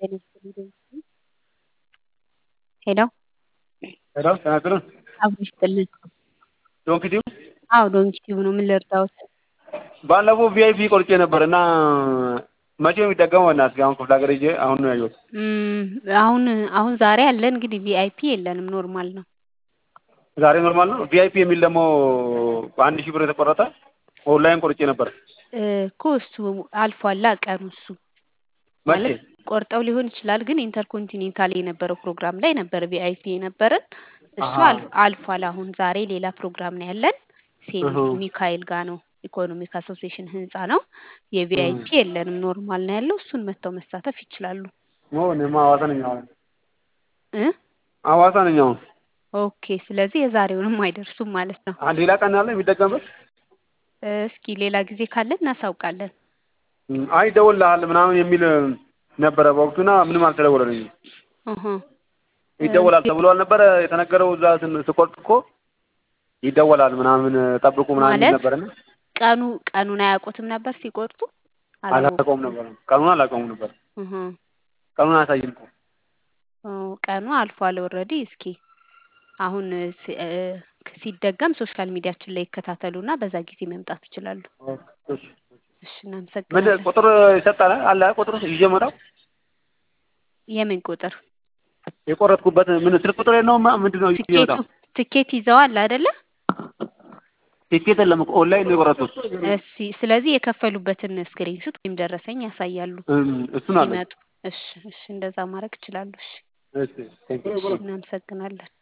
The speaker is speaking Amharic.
ሄሎ ሄሎ ጤና ይስጥልን። አብሮ ይስጥልን። ዶንኪ ቲዩብ አዎ ዶንኪ ቲዩብ ነው። ምን ልርዳዎት? ባለፈው ቪአይፒ ቆርጬ ነበር እና መቼ ነው የሚጠቀመው? በእናትህ አሁን ክፍለ ሀገር ሄጄ አሁን ነው ያየሁት። እም፣ አሁን አሁን ዛሬ አለን እንግዲህ ቪአይፒ የለንም፣ ኖርማል ነው። ዛሬ ኖርማል ነው። ቪአይፒ የሚል ደግሞ በአንድ ሺህ ብር የተቆረጠ ኦንላይን ቆርጬ ነበር። እ፣ እኮ እሱ አልፏላ ቀኑ እሱ መቼ? ማለት ቆርጠው ሊሆን ይችላል፣ ግን ኢንተርኮንቲኔንታል የነበረው ፕሮግራም ላይ ነበር ቪአይፒ የነበረን እሱ አሃ። አልፍ- አልፏል። አሁን ዛሬ ሌላ ፕሮግራም ነው ያለን ሴንት እሁ። ሚካኤል ጋር ነው። ኢኮኖሚክ አሶሲዬሽን ህንጻ ነው። የቪአይፒ የለንም፣ ኖርማል ነው ያለው። እሱን መጥተው መሳተፍ ይችላሉ። ኦ እኔማ ሐዋሳ ነኝ አሁን እ ሐዋሳ ነኝ አሁን። ኦኬ። ስለዚህ የዛሬውንም አይደርሱም ማለት ነው። አንድ ሌላ ቀን አለ የሚጠቀምበት? እ፣ እስኪ ሌላ ጊዜ ካለን እናሳውቃለን። እም፣ አይ ይደውልልሃል ምናምን የሚል ነበረ በወቅቱና ምንም አልተደወለልኝም። እሁ። ይደወላል ተብሎ አልነበረ የተነገረው? እዛ ስን- ስቆርጥ እኮ ይደወላል ምናምን ጠብቁ ምናምን የሚል ማለት ነበርና ቀኑ ቀኑን አያውቁትም ነበር ሲቆርጡ አላውቀውም አላወቁም። ነበር። ቀኑን አላውቀውም ነበር። እሁ። ቀኑን አያሳይም እኮ። ኦ፣ ቀኑ አልፏል ኦልሬዲ። እስኪ አሁን ሲ- እ፣ ሲደገም ሶሻል ሚዲያችን ላይ ይከታተሉና በዛ ጊዜ መምጣት ይችላሉ። ኦኬ፣ እሺ። እሺ፣ ምን እናመሰግናለን። ቁጥር ይሰጣል? አለ ቁጥር ይዤ እመጣው? የምን ቁጥር? የቆረጥኩበት ምን ስልክ ቁጥር የለውም? ምንድን ነው ይዤ ትኬቱ እመጣው? ትኬት ይዘዋል አይደለ? ቲኬት የለም እኮ ኦንላይን ነው የቆረጥኩት። እሺ፣ ስለዚህ የከፈሉበትን ስክሪንሹት ወይም ደረሰኝ ያሳያሉ እም፣ እሱን አለ። ሲመጡ። እሺ፣ እሺ፣ እንደዛ ማድረግ ይችላሉ። እሺ፣ እሺ፣ ቴንክ ዩ። እሺ፣ እናመሰግናለን።